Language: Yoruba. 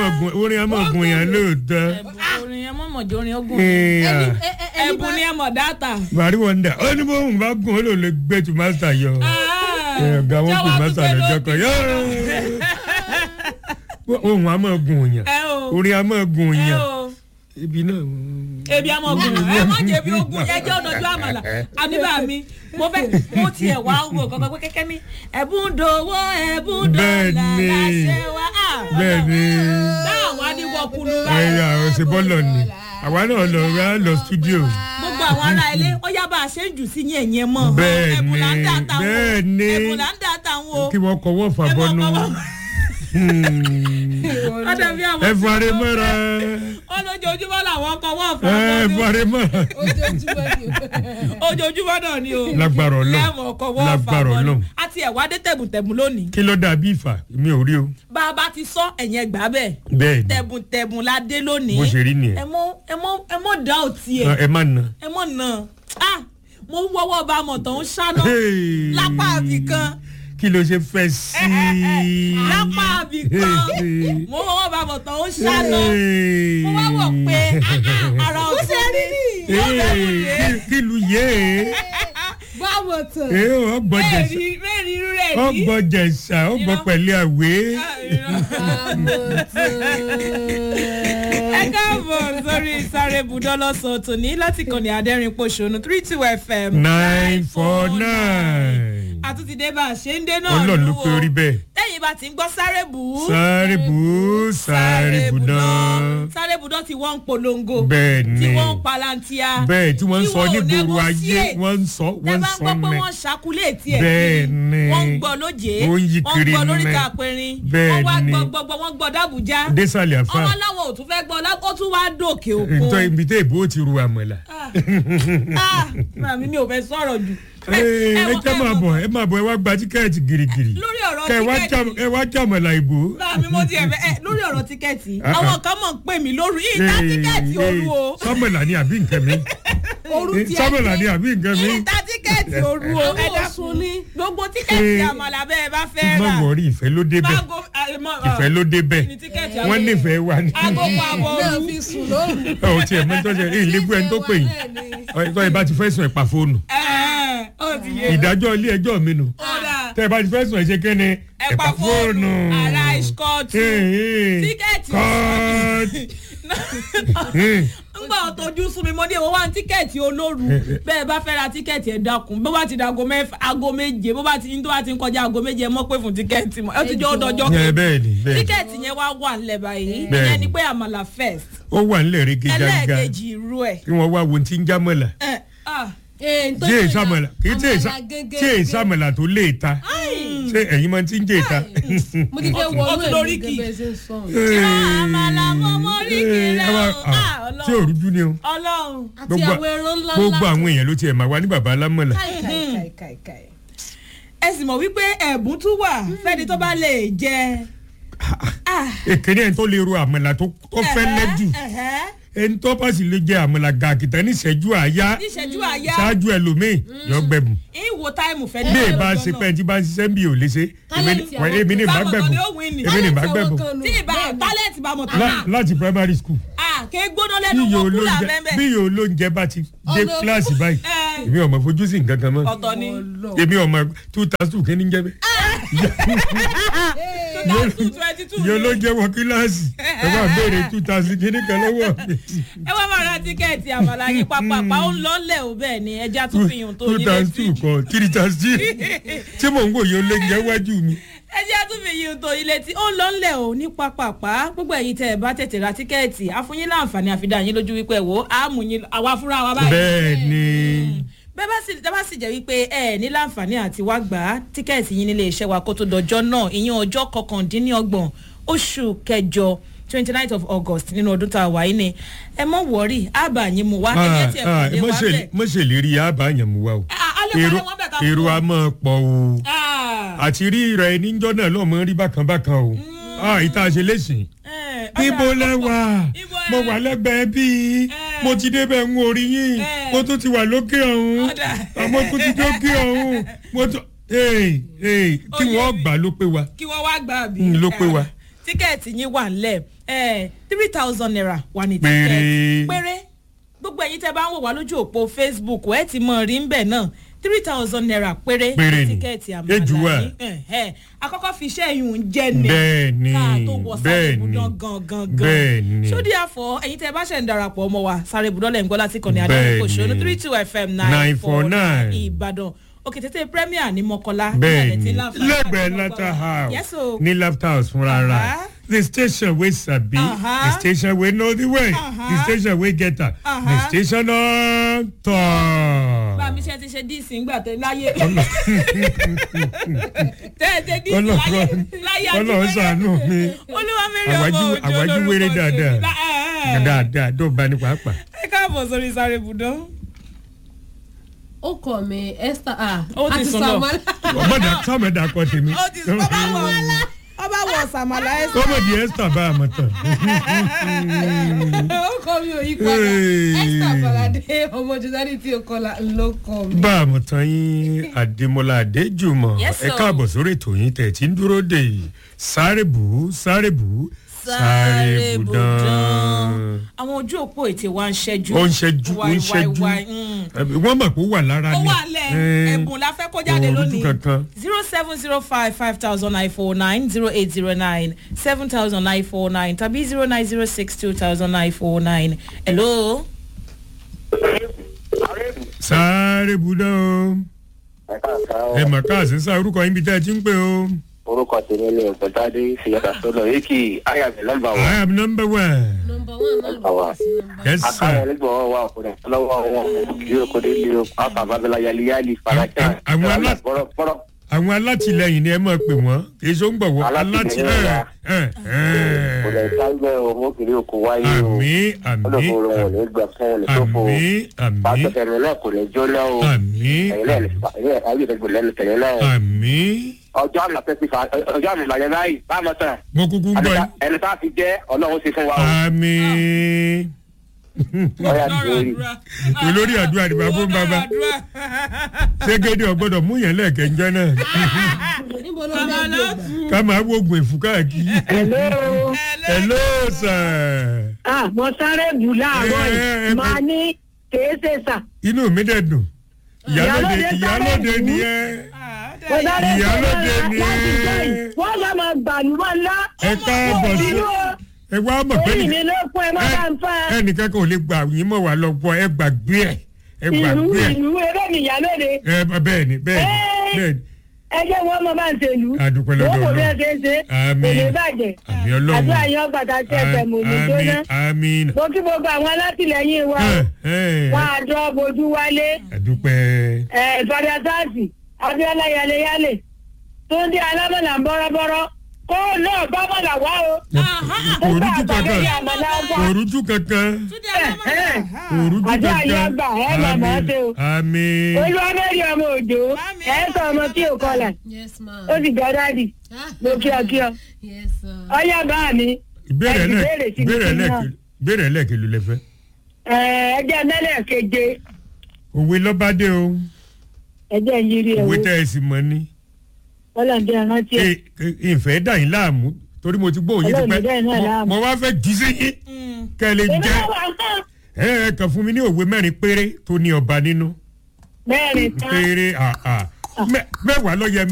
gun orin a máa gun yẹn lóòótọ́. orin yẹn mọ̀mọ́ jẹ́ orin ogun Ẹ̀yà. ẹ̀bùn ni ẹ mọ̀ dáta. bàrí wọn dà ó ní bóun bá gun ó lò lè gbé tu mástà yọ. Ẹ̀, ọ̀gá wọn kò mástà lọ́jọ́ kan yọ. ohun a máa gun yàn ẹ o orin a máa gun ẹ yàn o ibi náà. ebi àmọ́ ogun ẹ má jẹ́ bí ogun yẹn jẹ́ ọ̀dọ́jú àmàlà àníbà mi mo fẹ́ mo tiẹ̀ wá wò kankan pé kẹ́kẹ́ ní ẹ̀bùn dòwó ẹ̀bùn dọ́là Bẹ́ẹ̀ni. láṣẹ wa. Ah, bẹ́ẹ̀ ni táwọn á ní wọ́kùnrin ẹ̀yà òsèbọ́lọ̀ ni àwa náà lọ rà lọ stúdíò. gbogbo àwọn ará ilé ó yá bá a ṣe ń jù sí yẹn yẹn mọ́ Bẹ́ẹ̀ni, ẹ̀bùn là ń dà táwọn bẹ́ẹ̀ni. ẹ̀bùn là ń dà táwọn o. kí wọ́n kọ́wọ́ fà Ẹ bọ́nú. mọ̀ kọ́wọ́. ó dàbí àwọn ẹ fari mọ́ra wọn lójoojúmọ́ làwọn kọ wọ́n ẹ fún fari mọ́ra. ojoojúmọ́ náà ni o lágbára ọlọ́run lẹ́mọ̀ ọkọ̀ wọ́n fà lágbára wọ́n ọlọ́run àti ẹ̀wá dé tẹ̀bùntẹ̀bùn lónìí kí ló dàbí ìfà mi ò rí o. bá a bá ti sọ ẹ̀yìn ẹgbàá bẹ́ẹ̀ bẹ́ẹ̀ ni tẹ̀bùntẹ̀bùn la dé lónìí bó ṣe rí nìyẹn ẹ mọ ẹ mọ ẹ mọ dá òtí ẹ ẹ má na. ẹ mọ nà á mo ń wọ́wọ́ bá a mọ̀ tán ń ṣáná Hey. lápá àbí kan kí ló ṣe fẹ́ sí i. lápá àbí kan mo ń wọ́wọ́ bá a mọ̀ tán ń ṣáná mo wá wọ̀ pé ah, ah, ara ọ̀tún ni kí lu yé e báwo tán. ẹ ọgbọ́n jẹ̀sà mẹ́rin mẹ́rin irú rẹ̀ ní. ọgbọ́n jẹ̀sà ọgbọ́n pẹ̀lú àwé. ẹ káàbọ̀ sórí sáré budọ́ lọ́sàn-án tòní láti kàn ní adẹ́rìn pòṣónú three two fm nine four nine. àtúntì dé bá a ṣe ń dé náà ọlọ́run ló lù pé ó. orí bẹ́ẹ̀. tẹ́yìn bá ti ń gbọ́ sáré bù ú. sáré bù ú sáré bù náà. sáré budọ́ tí wọ́n ń polongo. bẹ́ẹ̀ tí ni wọ́n ń palantia. bẹ́ẹ̀ tí wọ́n ń tí sọ wọn ò nígboro ayé negotiate. wọ́n ń sọ tẹ́ wọ́n ń bá ń sọ gbọ́ pé mẹ́. wọ́n ṣàkúlẹ̀ tiẹ̀ Bẹ́ẹ̀ ni. wọ́n ń gbọ́ lóje Ó ń yí kiri wọ́n ń gbọ́ lórí mẹ́. kàpẹ́rin Bẹ́ẹ̀ wọ́n wá ni. gbọ́ gbọ́ gbọ́ wọ́n gbọ́ dábùjá désàlẹ̀ àfa ọmọ láwọn ò tún fẹ́ gbọ́ lá- ó tún wá dòkè ntọ́ òkun. ibi tẹ́ ìbò ti ru àmọ̀là. Ah, màmí mi ò fẹ́ sọ̀rọ̀ jù. ẹ ẹ wọ- jẹ́ máa bọ̀ ẹ máa bọ̀ ẹ wá gba tíkẹ́ẹ̀tì girigiri. lórí ọ̀rọ̀ kẹ ẹ wá tíkẹ́ẹ̀tì já- ẹ wá jàmọ̀là ìbò. màmí mo ti ẹ̀fẹ̀ ẹ̀ lórí ọ̀rọ̀ tíkẹ́ẹ̀tì Ah, àwọn ah. kan mọ̀ ń pè mí lórí ìta tíkẹ́ẹ̀tì òru o sọ́mọ̀là ni àbí nǹkan mi. Orú ti sọ́mọ̀là ni àbí nǹkan mi. ìta tíkẹ́ẹ̀tì òru o ẹ Àwọn dákun oṣù ní. gbogbo tíkẹ́ẹ̀tì Eh, àmàlà bẹ́ẹ̀ bá fẹ́ má rà wọrí ìfẹ́ ló dé bẹ́ẹ̀ Bágo- ah, mọ- ah, ìfẹ́ ló dé bẹ́ẹ̀ ní tíkẹ́ẹ̀tì wọ́n àwọn- nífẹ̀ẹ́ wa ni. aago pa àbọ̀ náà òru fi sùn lóru. ọ̀ tiẹ̀ mẹ́tọ́ ṣe èyí lébú ẹni tó pè yín ọ̀ ìbá ti fẹ́ sùn ẹ̀ pa fóònù. Ẹ̀ẹ́, ó ti yé ìdájọ́ ilé ẹjọ́ mi nù. ọ̀dà tẹ́ ẹ bá ti fẹ́ sùn ẹ̀ ṣe kéne ẹ pa fóònù ara ìṣkọ́ọ̀tù tíkẹ́ẹ̀tì ngbà ọ̀tọ̀jú sún mi mo ní ìwọ wá ní tíkẹ́ẹ̀tì olóru bẹ́ẹ̀ bá fẹ́ ra tíkẹ́ẹ̀tì ẹ̀ dákun bó bá ti da aago mẹ́fà aago méje bó bá ti ní tó bá ti ń kọjá aago méje ẹ mọ́ pé fún tíkẹ́ẹ̀tì mọ́ ẹ ti jẹ́ ọdọọjọ́ ẹ bẹ́ẹ̀ ni bẹ́ẹ̀ ni tíkẹ́ẹ̀tì yẹn wá wà ńlẹ̀ báyìí Bẹ́ẹ̀ ìyẹn ni. ni pé àmàlà first ó wà nílẹ̀ rege gágá ẹlẹ́ẹ̀kejì irú ẹ̀ kí wọ́n wá wo ti ń jámọ̀lá ẹ̀ ah tí èyí sàmọ̀lá kì í tí èyí sà- tí èyí sàmọ̀lá tó lé ta ṣé ẹ̀yin máa ti ń jẹ́ ìta. mo ti fẹ́ Ó wọnú ti ẹ̀ lórí ní kì í. gẹ́gẹ́ ṣe ń sọ. àmàlà mọ́mọ́ rí kiri Ẹ wá- o ah, ah tí ò ọlọ́run rújú ni o ọlọ́run àti Gbogbo- àwọn ẹran ńlá ńlá. gbogbo àwọn èèyàn ló tiẹ̀ máa wá ní baba alámọ̀lá. Káì, káì, káì, káì, káì. ẹ sì mọ̀ wípé ẹ̀bùn tún wà fẹ́ni tó bá lè jẹ ah èkéde ẹni tó lè ro àmàlà tó tó fẹ́ lẹ́jù ẹ̀hẹ́. ẹni tó bá sì lè jẹ àmàlà gàkìtà ní ìṣẹ́jú àáyá níṣẹ́jú àyá ṣáájú ẹlòmíì yọ gbẹ̀bù ìwò táìmù fẹ́ bí èèbà ṣe pẹ́ tí bá ń ṣiṣẹ́ bí ò lè ṣe èmi ni- Talent èmi ní ìbá Báwo gbẹ̀bù ni ó win ni? èmi ní ìbá Talent gbẹ̀bù àwọn kan nù. tí ìbá tálẹ̀tì bá mọ̀ tó La- náà láti primary school ah ké gbóná bí lẹ́nu iye wọn kúlà olóúnjẹ mẹ́mẹ́ bí iye olóúnjẹ bá ti dé Ọ̀nà- kíláàsì báyìí ẹ̀ èmi ọmọ fojú sí nǹkan kan mọ́ ọ̀tọ̀ ni èmi ọmọ two thousand two kìíní jẹ́ bẹ́ẹ̀ two thousand twenty two iye olóúnjẹ wọ kíláàsì ẹ bá béèrè two thousand kìíní kan lọ́wọ́ mi. ẹ wá máa ra tíkẹ́ẹ̀tì àmàlà yín pápápá ó ń lọ́lẹ̀ ò bẹ́ẹ̀ ni ẹja tún fi yùn tó two yín thousand two létí kọ three thousand three tí mò ń wòye olóúnjẹ wájú mi. ẹja tún fi yùn tó yín létí ó ń lọ́lẹ̀ ò ní pápápá gbogbo ẹ̀yin tẹ́ ẹ bá tètè ra tíkẹ́ẹ̀tì àfúnyín láǹfààní àfidà yín lójú wípé wò á mú yín àwa fúnra wa báyìí bẹ́ẹ̀ ni bẹ́ẹ̀ bá sì bẹ́ẹ̀ bá sì jẹ́ wípé ẹ ní láǹfààní àti wá gbà á tíkẹ́ẹ̀tì yín nílé iṣẹ́ wa kó tó dọjọ́ náà ìyẹn ọjọ́ kọkàndínlọ́gbọ̀n oṣù kẹjọ twenty nine of august nínú ọdún tá a wà yìí ni ẹ mọ́ wọ̀rí àbá yín mu wá ẹ̀jẹ̀ tí ẹ̀ kò lè wá bẹ̀. mọ̀ṣẹ̀lérí àbáyàn mú wa o èrò èrò a máa pọ̀ o àti rí rẹ̀ níjọ́ náà lọ́mọ rí bákan bákan o Ah, ìta ṣe léṣin ibo lẹ́wà Ibo mo ẹ- wà lẹ́gbẹ̀ẹ́ bíi Eh. mo ti débẹ̀ ń orí yín Eh. mo tún ti wà lókè ọ̀hún Ọ̀dà. àmọ́ kó ti dókè ọ̀hún mo tún ee ee kí Ó yé wọ́n mi. gbà ló pé wa kí wọ́n wá gbà bí. Mm, ló pé wa. tí tíkẹ́ẹ̀tì yín wà ńlẹ̀ three thousand naira wà ní Péré. tíkẹ́ẹ̀tì péré gbogbo ẹ̀yin tẹ́ bá ń wò wá lójú òpó facebook ẹ̀ ti mọ̀ rí ń bẹ̀ náà three thousand naira péré Péré ní ni. tíkẹ́ẹ̀tì Ejù wà. àmàlà yín Ẹ̀hẹ́. àkọ́kọ́ fi iṣẹ́ yìí ń jẹ́ ni Bẹ́ẹ̀ ni, ká tó wọ sáré bẹ́ẹ̀ ibùdó ni, gangan bẹ́ẹ̀ ni. sódì àfọ ẹ̀yin tẹ́ bá ṣẹ̀ ń darapọ̀ ọmọ wa sáré ibùdó lẹ̀ ń gbọ́ láti kàn ní Bẹ́ẹ̀ adé kòṣó ní ni. three two fm nine four 949. nine ìbàdàn òkè tètè premier ní mọ́kọ́lá bẹ́ẹ̀ ìbàdàn tí ni láǹfààní lẹ́gbẹ̀ẹ́ àti lata gbọ́gbọ́. house Yes, o. ní lafta house fúnra ra Aha. the station wey sabi Aha. the station wey know the way the Aha. station wey get am the Aha. station on bá top. mi ṣe ti ṣe díìsì ńgbà tẹ láyé tẹ ẹ ṣe díìsì láyé láyé ọlọ́run ṣàánú mi olúwa mẹ́rin ọmọ Àwájú- òjò àwájú lórúkọ wéré tèmi. dáadáa. Lá- ẹ, ẹ. dáadáa tó bá ní pàápàá. ẹ káàbọ̀ sórí sáré ibùdó. ó kọ mi esther ah Ó ti àti sùn lọ. samala ọmọdé sọmọdé akọ tèmi. ó ti sọ bá wọ ọba wọ sàmàlà ẹ sọ. kọ́mọ̀dé esther bá a mọ̀ tán. ó kọ mi ò yí padà Hey. esther falade ọmọ jùlọ tí o kọlà ló kọ mi. bá a mọ̀ tán yín àdèmọ́lá àdéjùmọ̀ Yes, ẹ sir. káàbọ̀ sórí ètò yín tẹ̀ tí ń dúró dè yìí sáré bù ú sáré bù ú sáré bù dán. àwọn ojú òpó ètè wa ń ṣẹ́jú. ó ń ṣẹ́jú ó ń ṣẹ́jú wáí, wáí, mm. wọ́n mọ̀ pé ó wà lára ó ni. wà lẹ̀ Eh, ẹ̀bùn la fẹ́ kó jáde kò rújú lónìí. kankan. zero seven zero five five thousand nine four nine zero eight zero nine seven thousand nine four nine tàbí zero nine zero six two thousand nine four nine. hello. sáré bù dán o ẹ mà káàsì sá orúkọ yín bí tẹ́ ẹ ti ń pè o. orúkọ tèmi ni ọ̀gbẹ́tàdé ṣìyàtà sọ́dọ̀ yìí kì í ayàmì nọ́mbà I wa. am number one. nọmba one náà ló kọ sí nọmba yes akáyọ̀ sir. nígbà wọn wà ọkùnrin lọ́wọ́ wọn kì í kò dé lé o pàápàá bábẹ́lá yaliyali farajà Àwọn alá- bọ́rọ̀bọ́rọ̀ àwọn alátìlẹyìn ni ẹ máa pè wọ́n kì í ṣó ń gbọ̀wọ́ Alátìlẹyìn alátìlẹyìn. wa. kò lè sáńgbẹ́ o mo kiri òkú wáyé o àmì àmì olóko wọn ò ní gbà fún wọn ní sófo o àmì àmì pàṣẹkẹrẹ náà kò ní jóná o àmì ẹ̀yin náà lè fà ẹ̀yin náà ayé ìdẹ́gbẹ̀ lẹ́nu tẹ̀lé náà o àmì. ọjọ́ àmì àti fífa ọjọ́ àmì ìlànà báyìí báàmọ̀ tán mo kúkú ń gbọ́ yín. ẹni tá a fi jẹ́ ọlọ́run ti fún wa o àmì. ọ̀yà ìdórí. olórí àdúrà ni bàbá ń bàbá ṣégede ọgbọ́dọ̀ mú yẹn lẹ́ẹ̀kẹ́jọ́ náà níbo ló bá gbé gbà. ká máa wógun èfú káàkiri. Hello. hello sir. Ah, mo sáré bù láàárọ̀ Eh, eh, yìí. eh, Màá ní kèé ṣe sà. inú mi dẹ̀ dùn. ìyálóde Ìyálóde ìyálóde sáré nìyẹn. Mo sáré bù Ìyálóde láti ni jọ ẹ́. yìí. Wọ́n lọ máa gbàlúmọ̀ ńlá. ẹ káàbọ̀ sí. Inú ẹ wá mọ̀ pé orí ní- mi ló fún ẹ má bá ń fẹ́. ẹnìkan kan ò lè gbà yín mọ̀ wá lọ́pọ̀ ẹ gbàgbé ẹ ẹ Ìlú gbàgbé ẹ ìlú eré mi ìyálóde. ẹ bẹ́ẹ̀ ni bẹ́ẹ̀ ni Ẹ́. bẹ́ẹ̀ ni Ẹ jẹ́ wọ́n mọ bá ń ṣèlú. Adúpẹ́ lọ́dọ̀ Wọ́n kò bí ẹ Ọlọ́run. ṣe é ṣe. Àmín. Kò lè bàjẹ́. àmì ọlọ́run Àti àyàn gbàtà tí ẹ fẹ̀ mọ̀ ní jóná. àmín Mo kí gbogbo àwọn alátìlẹyìn wa. ẹ ẹ Wọ́n á jọ bojú wálé. àdúpẹ́ Ẹ Fada Sáàsì, Abíọ́lá Yaleyale, Túndé Alámọ̀là ń bọ́rọ́bọ́rọ́, kó náà bá mọ̀là wá o. kò rújú kankan Nígbà àmàlà kò wá. rújú kankan túndé alámọ̀lá. kò rújú Àjọ àyè kankan àgbà, ẹ máa mọ̀ ọ́ ṣe o. àmín Olúwamẹ́rì ọmọ òjò, Mami, ẹ sọ ọmọ tí ò kọlà, yes ma. ó sì jọ dádì, mo kí ọ kí ọ. yes sir. Ọyá bá mi, ìbéèrè ẹ sì lẹ béèrè sí mi ìbéèrè sí lẹ náà. ìbéèrè lẹ kìlú lẹ fẹ ẹjẹ́ mẹ́lẹ̀ keje, òwe lọ́bàdé o ẹjẹ́ yiri òwe ẹ̀wọ̀, tẹ́ ẹ sì mọ ní ọlọ́dẹ rántí ẹ̀. ẹ ẹ, ìfẹ́ dà yín láàmú torí mo ti gbóhùn yín ti Ọlọ́run dá yín náà pẹ́ láàmú. mo wá fẹ́ jí sí yín kẹ́ ẹ lè Èmi jẹ́ náà wà fún ẹ ẹ kàn fún mi ní òwe mẹ́rin péré tó ní ọba nínú mẹ́rin tán. péré àà mẹ́wàá ló yẹ